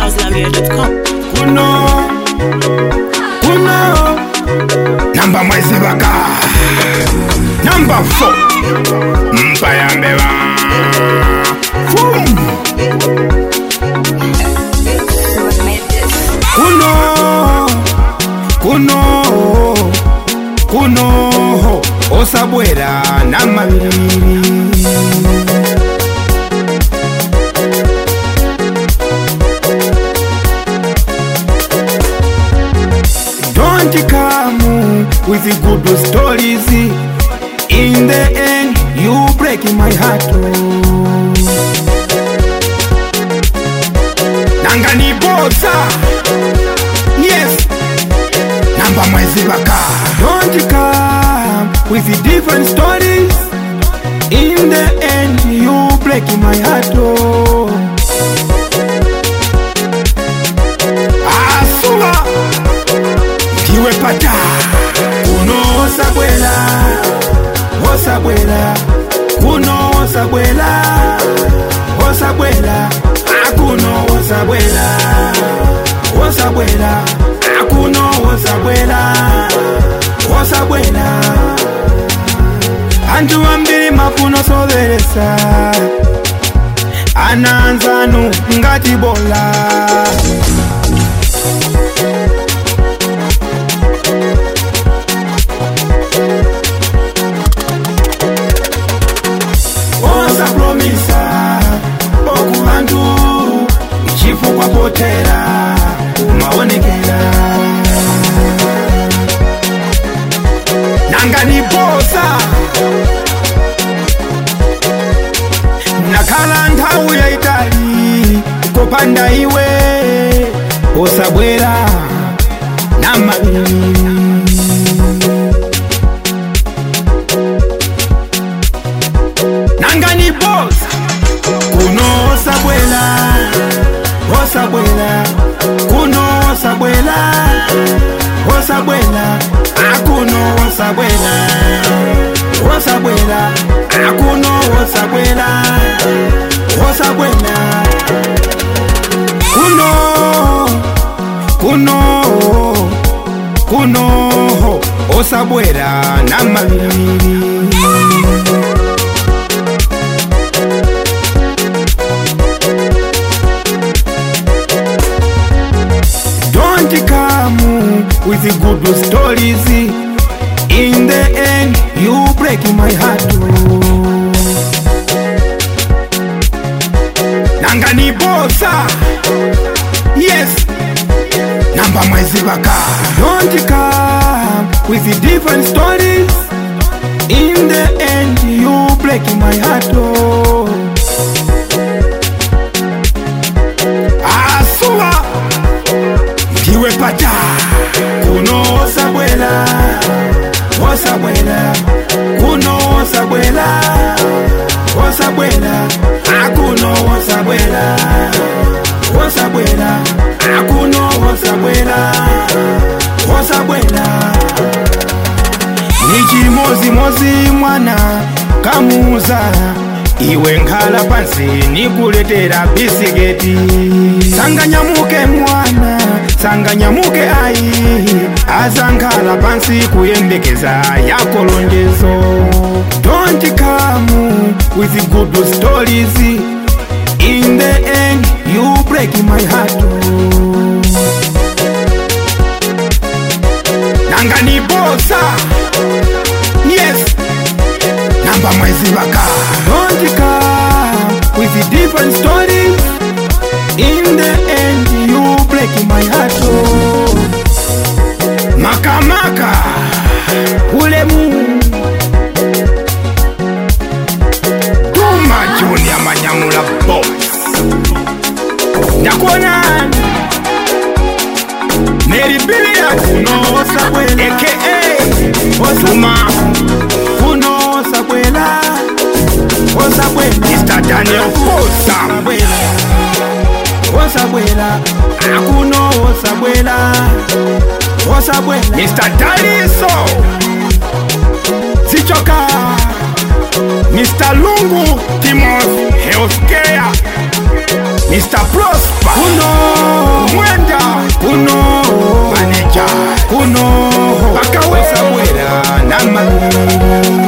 houselavier.com. kuno kuno namba mwezi baka namba 4 mpa ya mbeba Fum. kuno kuno kuno osabwera namabiri Don't come with the good stories. In the end, you break my heart. Nanga ni bosa. Yes. Namba mwezi baka. Don't come with the different stories. In the end, you break my heart. Asuba ndiwe pata kuno osabwela osabwela kuno osabwela osabwela akuno osabwela osabwela akuno osabwela osabwela antu ambiri mafuno soberesa ananzanu ngati bola osapromisa boku bantu chifukwa potera umaonekera nanga ni bosa nakhala nthawi yaitali kopanda iwe osabwera namabiri nanga ni boss kuno osabwela osabwela kuno osabwela osabwela akuno osabwela osabwela akuno osabwela osabwela kuno kuno kuno osabwela namabiri Don't come with the good stories. In the end, you break my heart. Nanga ni bosa. Yes. Namba mwezi baka. Don't come with the different stories. In the end, you break my heart. Asua ndiwe pata kuno osabwela osabwela kuno osabwela osabwela akuno osabwela osabwela akuno osabwela osabwela ni chimozimozi mwana kamuza iwe nkhala pansi nikuletera bisiketi sanganyamuke mwana sanganyamuke ayi azankhala pansi kuyembekeza yako lonjezo don't come with good stories in the end you break my heart nanga ni bosa yes namba mwezi baka don't come with the different stories in the end you break my heart oh. makamaka ulemu duma junior manyamula boss ndakuona Mary Bilia kuno osabwela aka osuma kuno osabwela osabwela Mr. Daniel Fosa osabwela akuno osabwela osabwela Mr. Daliso zichoka Mr. Lungu Timothy Healthcare Mr. Prosper kuno kuno pakawesabwera namalungu